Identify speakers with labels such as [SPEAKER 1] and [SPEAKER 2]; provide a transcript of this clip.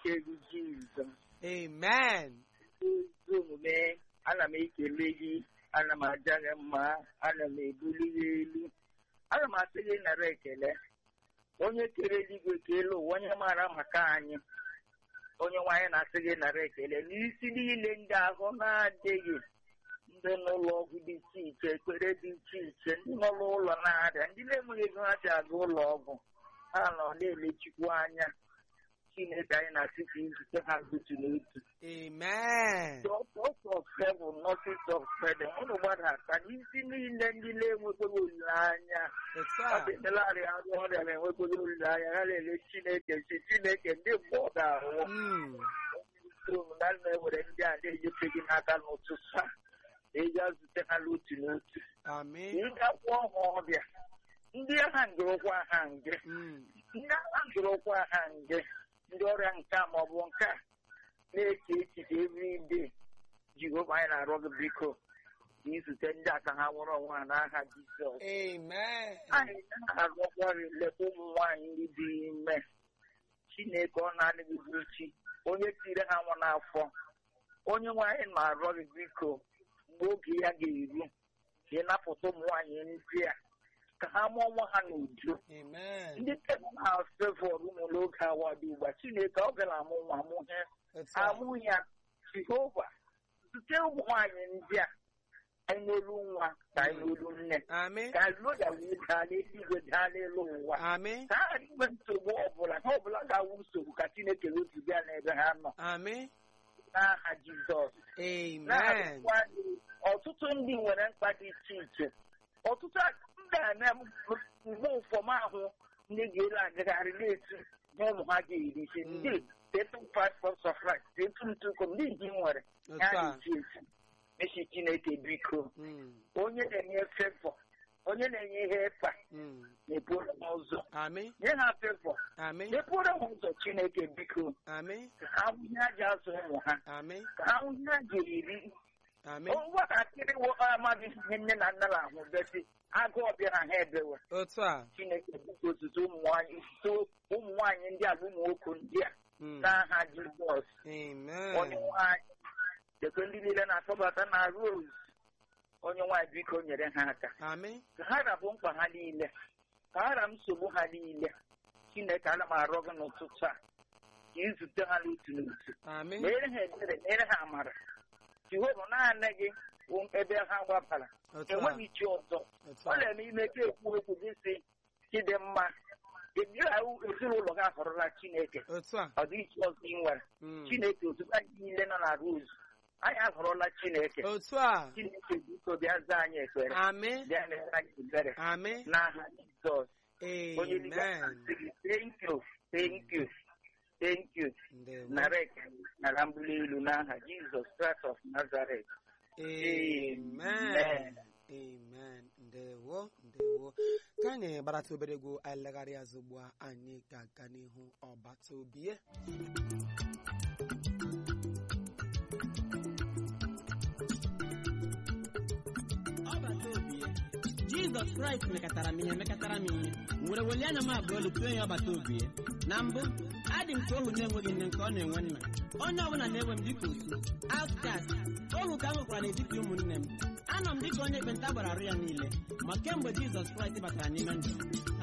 [SPEAKER 1] n'ike gị Jizọs
[SPEAKER 2] amen
[SPEAKER 1] ezi omume ana m ekele gị ana m aja gị mma ana m ebuli gị elu ana m asị gị nara ekele onye kere eluigwe kele ụwa onye maara maka anyị onye nwaanyị na-asị gị nara ekele n'isi niile ndị ahụ na-adịghị ndị n'ụlọ ọgwụ dị iche iche ekpere dị iche iche ndị nọ n'ụlọ na-arịa ndị na-enweghị ego ha ji aga ụlọ ọgwụ ha nọ na-elechikwu anya Chineke anyị na-asị ka izute ha otu n'otu
[SPEAKER 2] amen
[SPEAKER 1] Doctors of heaven, nurses of heaven, unu gbadata n'isi niile ndị na-enwekwara olileanya
[SPEAKER 2] otu
[SPEAKER 1] ọ
[SPEAKER 2] a
[SPEAKER 1] dị melarị arụ ọrịa na-enwekwara olileanya ha na-ele Chineke si Chineke ndị mgbe ọ ga-ahụ
[SPEAKER 2] Mm,
[SPEAKER 1] na na-ewere ndị a na-enyefe gị n'aka n'ụtụtụ a eji azute ha n'otu n'otu
[SPEAKER 2] amen
[SPEAKER 1] ịgakwa ọha ọbịa ndị agha ngịrụkwa ha nge
[SPEAKER 2] Mm,
[SPEAKER 1] ndị agha ngịrụkwa ha nge ndị ọrịa nke a maọbụ nke a na-eche echiche everyday Jehova anyị na-arịọ gị biko ka izute ndị a ka ha nwụrụ onwe ha n'aha Jizọs
[SPEAKER 2] amen
[SPEAKER 1] anyị na-arịọkwa gị leta ụmụ nwaanyị ndị dị ime Chineke ọ na-adịghị uchi onye tiri ha nwa n'afọ onye nwaanyị na-arịọ gị biko mgbe oge ya ga-eru ka ị napụta ụmụ nwaanyị ndị a ka ha mụọ nwa ha n'udo
[SPEAKER 2] amen
[SPEAKER 1] ndị tebụl na-afevọr ụmụ n'oge awa dị ugbu a Chineke ọ gara amụ nwa mụhe
[SPEAKER 2] otu a
[SPEAKER 1] amụ ya Jehova zute ụmụ nwaanyị ndị a anyị n'olu nwa ka anyị n'olu nne
[SPEAKER 2] amen
[SPEAKER 1] ka loda wee daa n'eluigwe daa n'elu ụwa
[SPEAKER 2] amen
[SPEAKER 1] ka ha inwe nsogbu ọbụla ha ọbụla ga-awụ nsogbu ka Chineke wezụga n'ebe ha nọ
[SPEAKER 2] amen
[SPEAKER 1] n'aha Jizọs
[SPEAKER 2] amen
[SPEAKER 1] na-arịkwa gị, ọtụtụ ndị nwere mkpa dị iche iche ọtụtụ ndị a na mgbe ụfọm ahụ ndị ga-ele agagharị na-etu na ụmụ ha ga-eri isi ndị tetu paspọt sọfrak tetu ntụkọ ndị ji nwere ya
[SPEAKER 2] otu a
[SPEAKER 1] na-eji esi mechi Chineke biko
[SPEAKER 2] Mm,
[SPEAKER 1] onye na-enye fevọ onye na-enye ihe ịkpa
[SPEAKER 2] mm,
[SPEAKER 1] na-eburu ha ụzọ
[SPEAKER 2] amen
[SPEAKER 1] nye ha fevọ
[SPEAKER 2] amen
[SPEAKER 1] mepụrụ ha ụzọ Chineke biko
[SPEAKER 2] amen
[SPEAKER 1] ka ha hụ ihe ha ji azụ ụmụ ha
[SPEAKER 2] amen
[SPEAKER 1] ka ha hụ ihe ha ga-eri
[SPEAKER 2] amen
[SPEAKER 1] nwatakịrị wo amaghị ihe nne na nna na-ahụ besi agụụ bịara ha ebewe
[SPEAKER 2] otu a
[SPEAKER 1] Chineke bụkwa otuto ụmụ nwaanyị otuto ụmụ nwaanyị ndị a bụ ụmụ nwoke ndị a
[SPEAKER 2] Mm,
[SPEAKER 1] n'aha Jizọs onye
[SPEAKER 2] amen
[SPEAKER 1] nwaanyị dekwe ndị niile na-akpọbata na Rose onye nwaanyị biko nyere ha aka
[SPEAKER 2] amen
[SPEAKER 1] ka ha rabụ mkpa ha niile ka ha ra nsogbu ha niile Chineke ana m arịọ gị n'ụtụtụ a ka izute ha n'otu n'otu
[SPEAKER 2] amen
[SPEAKER 1] mere ha ebere mere ha amara Jehova naanị gị bụ ebe ha gbabara
[SPEAKER 2] otu a
[SPEAKER 1] enweghị chi ọzọ
[SPEAKER 2] otu
[SPEAKER 1] ọ
[SPEAKER 2] a
[SPEAKER 1] na-eme ime ka ekwu okwu gị si chidimma ịdịghị ezinụlọ gị ahọrọla Chineke
[SPEAKER 2] otu a
[SPEAKER 1] ọ dịghị chi ọzọ ị nwere
[SPEAKER 2] Mm,
[SPEAKER 1] Chineke ozugbo anyị niile nọ na Rose anyị ahọrọla Chineke
[SPEAKER 2] otu a
[SPEAKER 1] Chineke biko bịa zaa anyị ekpere
[SPEAKER 2] amen
[SPEAKER 1] bịa mere anyị ebere
[SPEAKER 2] amen
[SPEAKER 1] n'aha Jizọs onye niile
[SPEAKER 2] amen
[SPEAKER 1] na-asị gị thank you thank you thank you
[SPEAKER 2] ndewo
[SPEAKER 1] nara ekele nara mbuli elu n'aha Jizọs Christ of Nazareth
[SPEAKER 2] amen
[SPEAKER 1] Amen.
[SPEAKER 2] amen ndewo ndewo ka anyị gbarata obere egwu anyị legharị azụ ugbu a anyị ga-aga n'ihu ọbata obie
[SPEAKER 3] ọbata obi ya jizọs kraịst mekatara m ihe mekatara m ihe m were welie anya m abụọ elu tụọ ya ọbata obi ya na mbụ adị m ka ohu na-enweghị nne nke ọ na-enwe nna onye ọbụla na-ewe m dịka osu outcast ohu ka m nwekwara n'etiti ụmụnne m anọ m dịka onye ekpenta gbara arụ ya niile ma kemgbe jizọs kraịst batara n'ime ndụ m